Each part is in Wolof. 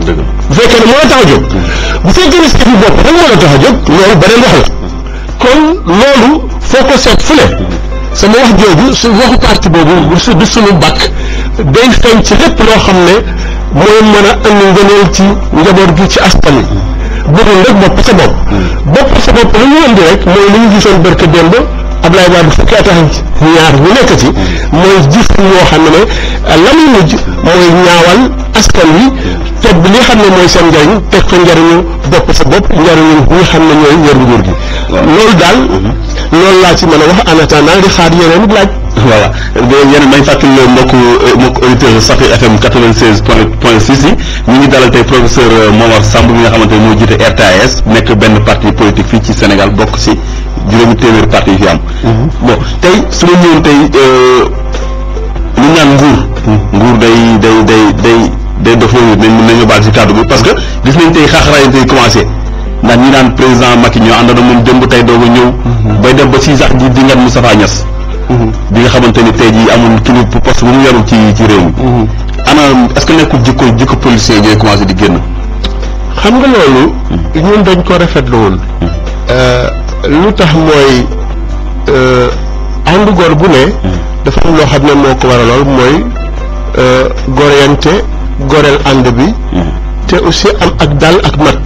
bu fekkee ne moo la tax a jóg bu fekkee ne seetu bopp rek moo la tax a jóg loolu beneen wax la kon loolu foo ko seet fu ne sama wax jooju su waxu parti boobu su du suñu bakk day feeñ ci lépp loo xam ne mooy mën a andi ngëneel ci njaboot gi ci askan wi bëggul rek bopp sa bopp bopp sa bopp lu ñu indi rek mooy li ñu gisoon barke démb Ablaye Wade fukki at ak ñaar ñu nekk ci mooy jëf yoo xam ne la muy mujj mooy ñaawal askan wi teg bi li xam ne mooy seen njariñ teg fa njariñu bopp sa bopp njariñu ñi xam ne ñooy yor nguur gi loolu daal loolu laa ci mën a wax en attendant di xaar yeneen laaj voilà yéen may fàttali mbokku mbokku auditeur Safir FM 96 point point 6 yi ñu ngi dalal tey professeur Momar Samb mi nga xamante ne moo jiite RTAS nekk benn parti politique fii ci Sénégal bokk ci juróomi téeméeri parti yi fi am. bon tey su ma ñëwoon tey li ñu naan nguur. nguur day day day day day dof loolu dañ mën nañu baal ci kàddu gi parce que gis nañ tey xaaxaraay tey commencé ndax ñi naan président Macky ñoo àndoon moom démb tey doog a ñëw. bay dem ba ci sax di di ngat Moustapha Niass. bi nga xamante ni tey jii amul kilifa poste bu mu yarul ci ci réew mi. ana est-ce que nekkul jikko jikko policier yi ñooy commencé di génn. xam nga loolu ñun dañ ko rafetluwul lu tax mooy ànd góor bu ne dafa am loo xam ne moo ko waralool mooy goreyante goreel ànd bi te aussi am ak dal ak mat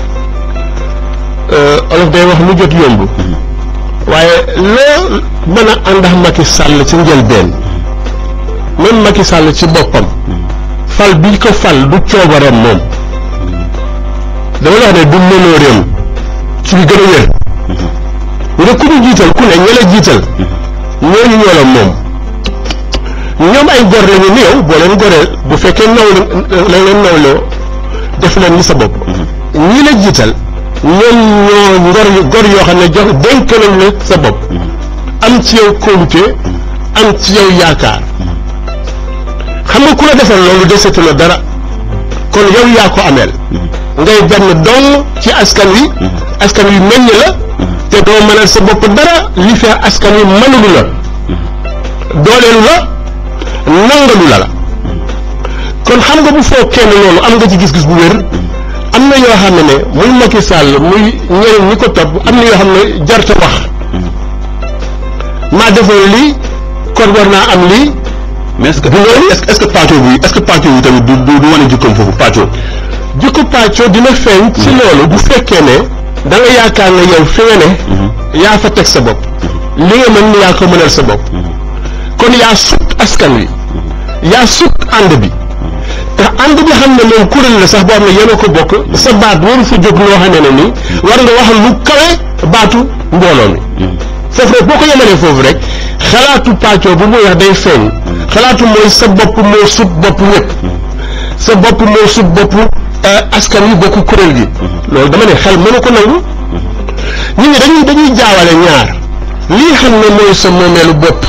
olof day wax lu jot yomb waaye loo mën a ànd ak Macky Sall ci njëlbeen même Macky Sall ci boppam fal bi ko fal du coobareem moom dama la wax ne du mënooreem ci li gën a wér nga ku ñu jiital ku ne ña la jiital ñooñu ñoo la moom ñoom ay gor lañu ni yow boo leen goree bu fekkee naw la leen nawloo def leen ni sa bopp ñi la jiital ñoom ñoo ngor gor yoo xam ne jox dénk nañ la sa bopp am ci yow kóolute am ci yow yaakaar xam nga ku la defal loolu desetu la dara kon yow yaa ko ameel ngay benn dong ci askan wi askan wi meññ la te doo mënal sa bopp dara li fee askan wi mënulu la dooleelu la nangalu la la kon xam nga bu foog kenn loolu am nga ci gis-gis bu wér am na yoo xam ne ne muy Macky Sall muy ñeneen ñi ko topp am na yoo xam ne jarta wax maa defoon lii kon war naa am lii mais est-ce que est-ce que pàccoo bi est-ce que pàccoo bi tamit du du wane jikkoom foofu pàccoo. jikko pàccoo dina feeñ. ci loolu bu fekkee ne da nga yaakaar ne yow fi nga ne. yaa fa teg sa bopp. li nga mën yaa ko mënal sa bopp. kon yaa sut askan wi. yaa sut ànd bi. te ànd bi xam ne moom kuréel la sax boo xam ne yéen a ko bokk sa baat waru fa jóg loo xam ne nii war nga wax lu kawe baatu mbooloo mi. foofu rek boo ko yemalee foofu rek xalaatu pàccoo bu muy wax day feeñ. xalaatu mooy sa bopp moo sut bopp ñëpp. sa bopp moo sut bopp askan wi bokk kuréel gi. loolu dama ne xel mënu ko nangu. nit ñi dañuy dañuy jaawale ñaar. lii xam ne mooy sa moomeelu bopp.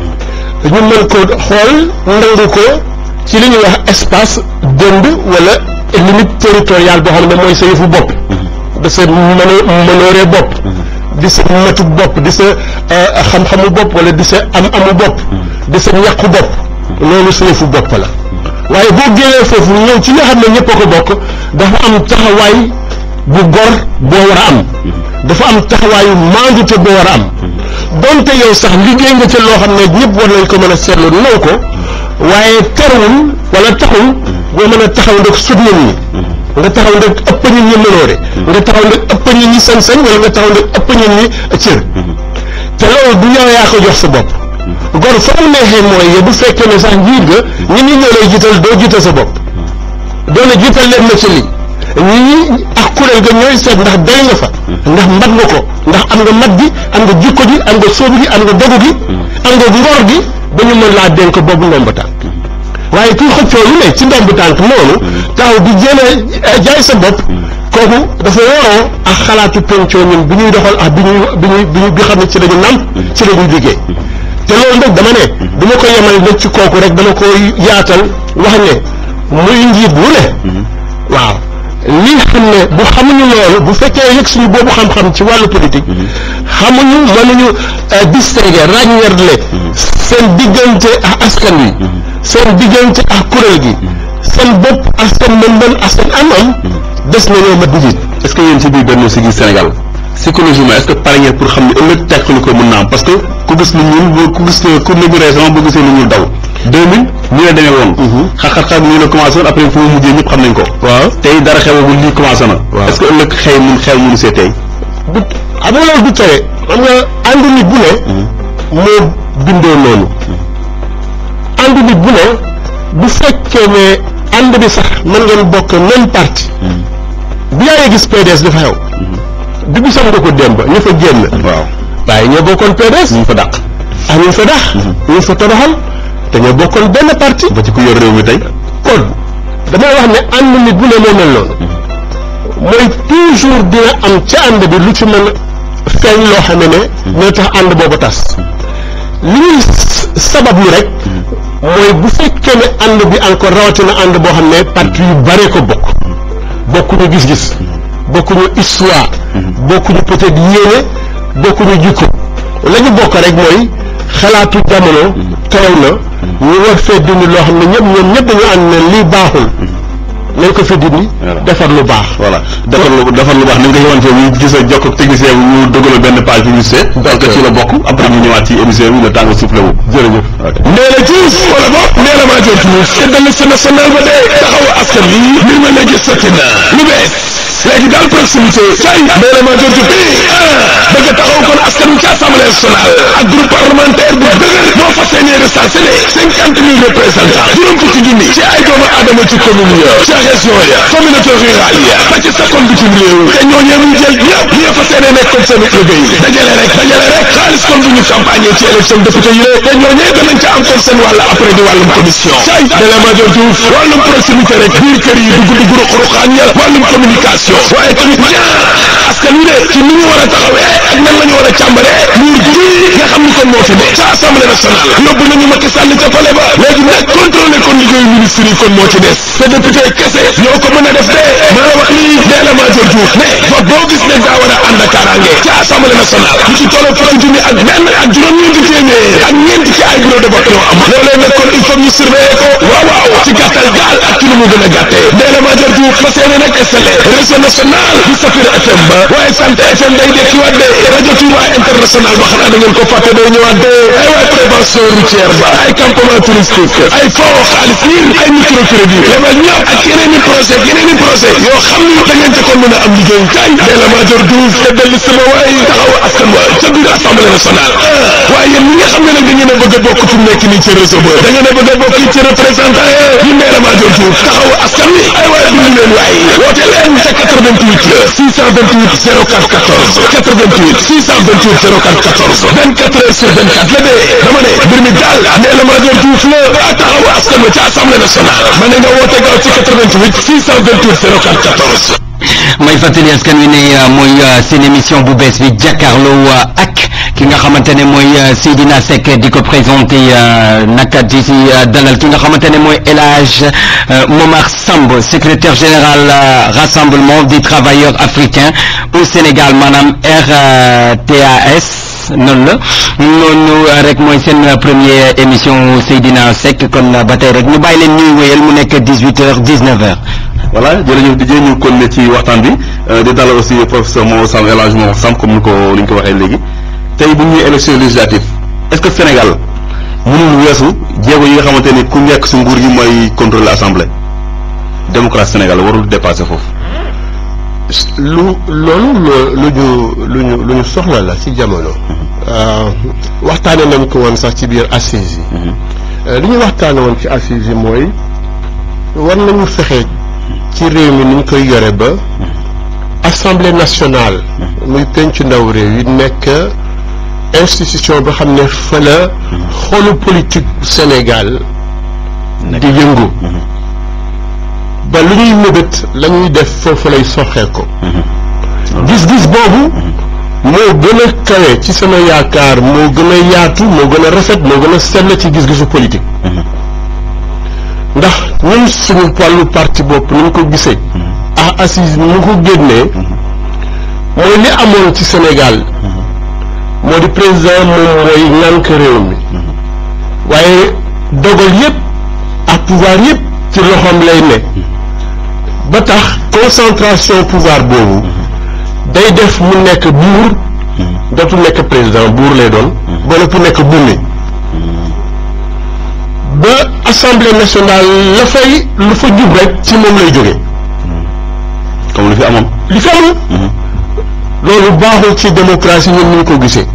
ñu mën ko xool nangu ko ci li ñuy wax espace dënd wala limite territoriale boo xam ne mooy sa yëfu bopp. da sa mëno mënooree bopp. di sa matuk bopp di sa xam-xamu bopp wala di sa am-amu bopp. di sa ñàkku bopp. loolu sa yëfu bopp la. waaye boo génnee foofu ñëw ci nga xam ne ñëpp a ko bokk dafa am taxawaay bu gor boo war a am. dafa am taxawaayu maandute boo war a am. donte yow sax liggéey nga ca loo xam ne ñëpp war nañ ko mën a seetlu naw ko waaye terewul wala taxul boo mën a taxaw ndek sut nit ñi. nga taxaw ndek ëpp nit ñi mënoore. nga taxaw ndek ëpp nit ñi sañ-sañ wala nga taxaw ndek ëpp nit ñi cër. te loolu du yow yaa ko jox sa bopp. gor fa mu neexee mooy bu fekkee ne sax njiit nga ñi ñi ñoo lay jiital doo jiital sa bopp doo ne jiital leen ma ci lii ñi ñi ak kuréel ga ñooy seet ndax day nga fa ndax mat nga ko ndax am nga mat gi am nga jikko gi am nga sóobu gi am nga dogu gi am nga ngor gi ba ñu mën laa dénk boobu ndomb tànk waaye kuy xëccoo lu ne ci ndomb tànk noonu taxaw di jéem a jaay sa bopp kooku dafa waroo ak xalaatu pencoo ñun bi ñuy doxal ak bi ñuy bi ñuy bi bi xam ne ci lañu nàmp ci lañuy liggéey te loolu nag dama ne du ma ko yemal nag ci kooku rek dama ko yaatal wax ne muy njiit bu ne waaw li xam ne bu xamuñu loolu bu fekkee yëg suñu boobu xam-xam ci wàllu politique xamuñu mënuñu distinguer ràññeerle seen diggante ak askan wi seen diggante ak kuréel gi seen bopp ak seen mën-mën ak seen am-am des nañoo mat njiit est-ce que yéen ci biir Benno Siggil Sénégal psychologiquement est-ce que pare ngeen pour xam ne ëllëg teqali ko mën naa am parce que ku gis lu ñuul ku gis ku nañu récemment boo gisee lu ñuul daw 2000 nii la demee woon xar-xar nii la commencé woon après fu mu mujjee ñëpp xam nañ ko waaw tey dara xewagul lii commencé na Waaw. est-ce que ëllëg xëy mun xew mënu see tey du xam nga loolu du tere xam nga ànd nit bu ne moo bindoo noonu ànd nit bu ne bu fekkee ne ànd bi sax mën ngeen bokk même parti bi yaa ngi gis PDS dafa xew bi bi sax nga ko démb ñu fa génn waaw waaye ñoo bokkoon PDS ñu fa dàq ak ñu fa dax ñu fa toroxal te ñoo bokkoon benn parti ba ci ku yor réew mi tey kon damay wax ne ànd nit bu ne moo mel noonu mooy toujours dina am ca ànd bi lu ci mën a feeñ loo xam ne ne dina tax ànd boobu tas li ñuy s- sabablu rek mooy bu fekkee ne ànd bi encore rawatina ànd boo xam ne parti yu bare ko bokk bokkuñu gis-gis bokkuñu histoire bokkuñu peut-être yéene bokkuñu jikko la ñu bokk rek mooy xalaatu jamono teew na ñu war fee dindi loo xam ne ñëpp ñoom ñëpp dañu ànd ne lii baaxul nañ ko fi dindi Voilà. defar lu baax voilà defar lu defar lu baax ni nga ko xamante ne gis a jokk ak technicien bi ñu dëggal benn page publicité parce que ci la bokk après ñu ñëwaat ci émission bi le temps nga soufflé wu jërëjëf Ndéla Diouf wala boog Ndéla Madior Diouf te dal liste nationale ba dee taxawu askan wi mbir ma léegi sotti na lu bees léegi daal proximité cay Ndéla Madior Diouf bi ah bëgg a taxaw kon askan wi ci assemblée nationale ak groupe parlementaire bu dëgër moo fas yéene recensé ne cinquante mille représentants juróom fukki junni ci ay doomu aadama ci commune ya ci région ya communauté rurale ya ba ci sakkoon bitim réew te ñooñee muy jël ñëpp ñi fas yéene nekk kon seen liggéey dajale rek dajale rek xaalis kon bu ñu campagne ci élection député yi la te ñooñee danañ ca am kon seen wàll après di wàllum commission cay Ndéla Madior Diouf wàllum proximité rek biir kër yi dugg dugg ruq ruqaan ya wàllum communication waaye tamit ñaar askan wi de ci ni ñu war a taxawee ak nan la ñu war a càmbaree nguur gi nga xam ni kon moo fi ne ca assemblée nationale yóbbu nañu Macky Sall ca palais ba léegi nag contrôler kon liggéeyu ministre yi kon moo ci des te député kese ñoo ko mën a def de maa wax lii Ndéla Madior Diouf ne vote boo gis ne daa war a ànd ak kaaraange ca assemblée nationale lu ci tolloo fukki junni ak benn ak juróom-ñeenti téeméer ak ñeenti ci ay bureau de vote ñoo am loolee nag kon il faut ñu surveiller ko waaw waaw ci gàttal daal ak ci lu mu gën a gàttee Ndéla Madior Diouf fas yéene nag installé réseau national di Safir FM ba waaye sant FM day dekkiwaat de rajo Touba international ba xanaa da ngeen ko fàtte day ñëwaat de ay waay prévention routière ba ay campement touristique ay foo xaalis ñin ay microcrédit lebal ñëpp ak yeneen i projet yeneen i projet yoo xam ni da ngeen ca kon mën a am liggéey kay Ndéla Madior Diouf te dellu sama waay taxaw askan wa ca biir assemblée nationale waaye yéen ñi nga xam ne nag da ngeen a bëgg a bokk fi mu nekk nii ci réseau ba da ngeen a bëgg a bokk ci représentant yi Ndéla Madior Diouf taxaw askan wi ay waay bind leen waay woote leen ca 88 628 04 14 88 628 04 14 24 heures sur 24 la dee dama ne mbir mi daal Ndéla Madior Diouf la daa taxaw askan wi ci assemblée nationale ma ne nga woote gaaw ci 88 628 04 14 may fàttali askan wi ne mooy seen émission bu bees bi jàkkaarloo ak ki nga xamante ne mooy Seydina Seck di ko présenté naka di si dalal ki nga xamante ne mooy El Hadj Momar Samb secrétaire général rassemblement des travailleurs africains au Sénégal maanaam RTAS noonu la noonu rek mooy seen première émission Seydina Seck kon ba tey rek ñu bàyyi leen ñuy wéyal mu nekk 18 heures 19 heures. voilà jërëjëf di ñu kon ne ci waxtaan bi di dalal aussi professeur Mor Samb El Hadj Mor Samb comme ni ko ni ñu ko waxee léegi tey bu ñuy élection législative est-ce que Sénégal mënul weesu jéego yi nga xamante ni ku nekk si nguur gi mooy contrôler assemblée démocratie Sénégal warul dépasser foofu. lu loolu lu ñu lu ñu lu ñu soxla la ci jamono waxtaane nañ ko woon sax ci biir assises yi li ñu waxtaane woon ci assises yi mooy war nañu fexe ci réew mi ni ñu koy yore ba assemblée nationale muy pencu ndaw réew yi nekk institution boo xam ne fa la xolu politique Sénégal di yëngu ba lu ñuy mébét la ñuy def foofu lay soxee ko gis-gis boobu moo gën a kawe ci sama yaakaar moo gën a yaatu moo gën a rafet moo gën a sell ci gis-gisu politique ndax ñun suñu wàllu parti bopp ni ñu ko gisee ah assise ni ñu ko génnee mooy li amoon ci Sénégal moo di président moom mooy ŋànk réew mi waaye dogal yépp ak pouvoir yépp ci loxoom lay ne ba tax concentration pouvoir boobu day def mu nekk buur dootu nekk président buur lay doon ba noppi nekk bummi ba assemblée nationale la fay lu fa jub rek ci moom lay jóge comme lu fi amoon li fi amul loolu baaxul ci démocratie ñun ñu ko gisee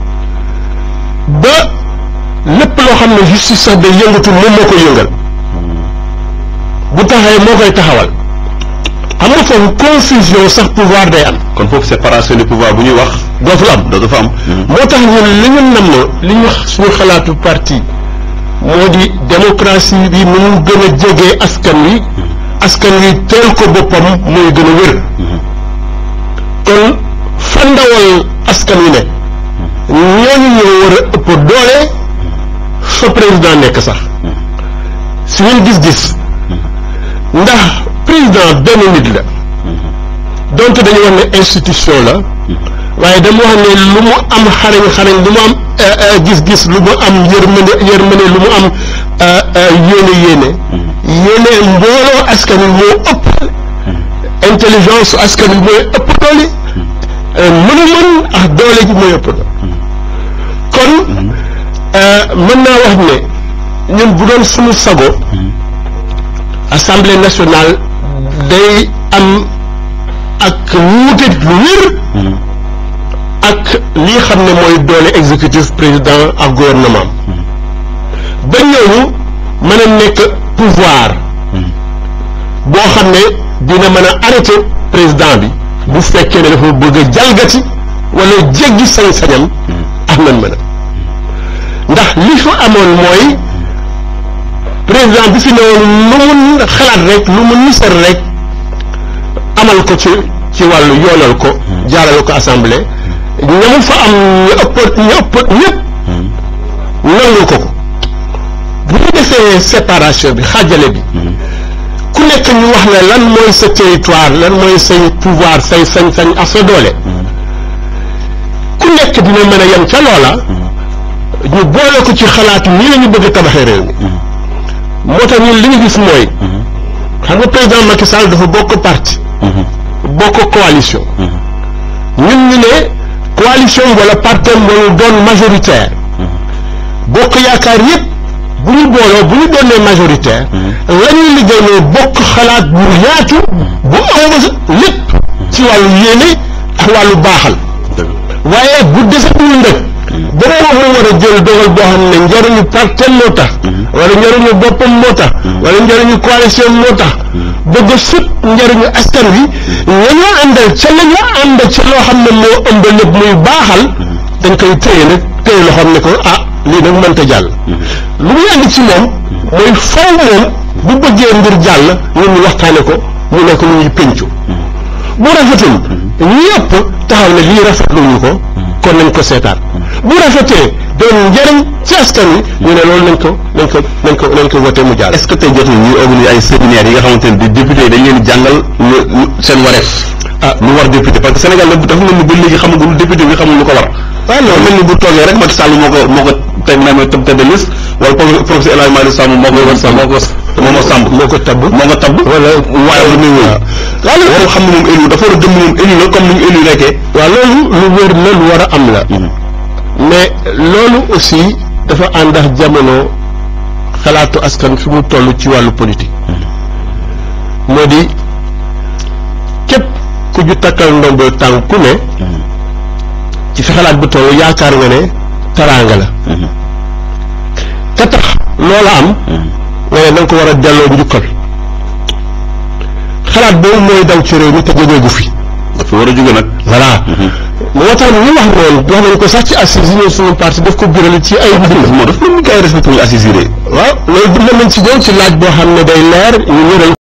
ba lépp loo xam ne justice sax day yëngatu moom moo koy yëngal bu taxawee moo koy taxawal xam nga foofu confusion sax pouvoir day am kon foofu séparation du pouvoir bu ñuy wax dootul am dootu fa am moo tax ñun li ñu nam li ñu suñu xalaatu parti moo di démocratie bi nu mu gën a jegee askan wi askan wi teel ko boppam mooy gën a wér kon fa ndawal askan wi ne ñooñu ñoo war a ëpp doole fa président nekk sax si ngeen gis-gis ndax président benn nit la donte dañu wax ne institution la waaye dama wax ne lu mu am xarañ xarañ lu mu am gis-gis lu mu am yërmande yërmande lu mu am yéene yéene yéene mbooloo askan wi moo ëpp intelligence askan wi mooy ëpp doole mën-mën ak doole ji mooy ëpp doole kon mën naa wax ne ñun bu doon suñu sago assemblée nationale day am ak wuute lu wér ak lii xam ne mooy doole exécutif président ak gouvernement ba ñooñu mën a nekk pouvoir boo xam ne dina mën a arrêté président bi bu fekkee ne dafa bëgg a jalgati wala jéggi sañ-sañam ak man mën a ndax li fa amoon mooy président bi fi newoon lu mun xalaat rek lu mu nisar rek amal ko ci ci wàllu yoonal ko jaarale ko assemblée ñamu fa am ñu ëpp ñu ëpp ñëpp nangu ko ko bu ñu defee séparation bi xaajale bi ku nekk ñu wax ne lan mooy sa territoire lan mooy say pouvoir say sañ-sañ ak sa doole ku nekk dina mën a yem ca loola ñu boole ko ci xalaat nii la ñu bëgg a tabaxee réew mi moo tax ñun li ñu gis mooy xam nga président Macky Sall dafa bokk parti bokk coalition ñun ñu ne coalition wala partem wala doon majoritaire bokk yaakaar yépp bu ñu booloo bu ñu doonee majoritaire la ñuy liggéey ne bokk xalaat bu yaatu bu ëmb lépp ci wàllu yéene ak wàllu baaxal waaye bu defatul ndëg ba moom moo war a jël dogal boo xam ne njariñu partem moo tax wala njariñu boppam moo tax wala njariñu coalition moo tax bëgg a sut njariñu askan wi ñañoo àndal ca la ñu ànd ca loo xam ne moo ëmb lépp muy baaxal dañ koy téye nag téye loo xam ne ko ah lii nag mënta jàll lu muy andi ci moom mooy faw moom bu bëggee mbir jàll ñun ñu waxtaane ko mu nekk lu ñuy péncu bu rafetul ñi ëpp taxaw ne lii rafetluñu ko kon nañ ko seetaan bu rafetee doon njëriñ ci askan wi ñu ne loolu nañ ko nañ ko nañ ko nañ ko voté mu jàll est-ce que tey jotul ñuy organiser ay séminaires yi nga xamante ne di député yi dañ leen jàngal lu seen wareef ah lu war député parce que Sénégal dafa mel ni ba léegi xamagul député bi xamul lu ko war waaw loolu mel ni bu toogee rek Macky Sall moo ko moo ko teg na tëb tëdd liste wala professeur El Hadj Malick Samb moo ko moo ko moo ko sàmb moo ko tabb moo ko tabb wala waaye lu muy wëy waaw loolu xam ne moom élu dafa war a gëm moom élu la comme ni ñu élu nekkee waaw loolu lu wér la lu war a am la mais loolu aussi dafa ànd ak jamono xalaatu askan fi mu toll ci wàllu politique moo di képp ku ju takkal ndombo tànk ku ne ci fi xalaat bu toll yaakaar nga ne taraanga la ka tax loola am nga ne da nga ko war a delloo njukkal xalaat boobu mooy daw ci réew mi te jógeegu fi dafa war a jóge nag voilà moo tax ñu wax noonu wax nañ ko sax ci assises yi ñëw suñu parti daf ko biral ci ay bind moo daf mel ni gars yi respecté wuñu assisiré waaw loolu bind nañ ci ñëw ci laaj boo xam ne day leer ñu wéral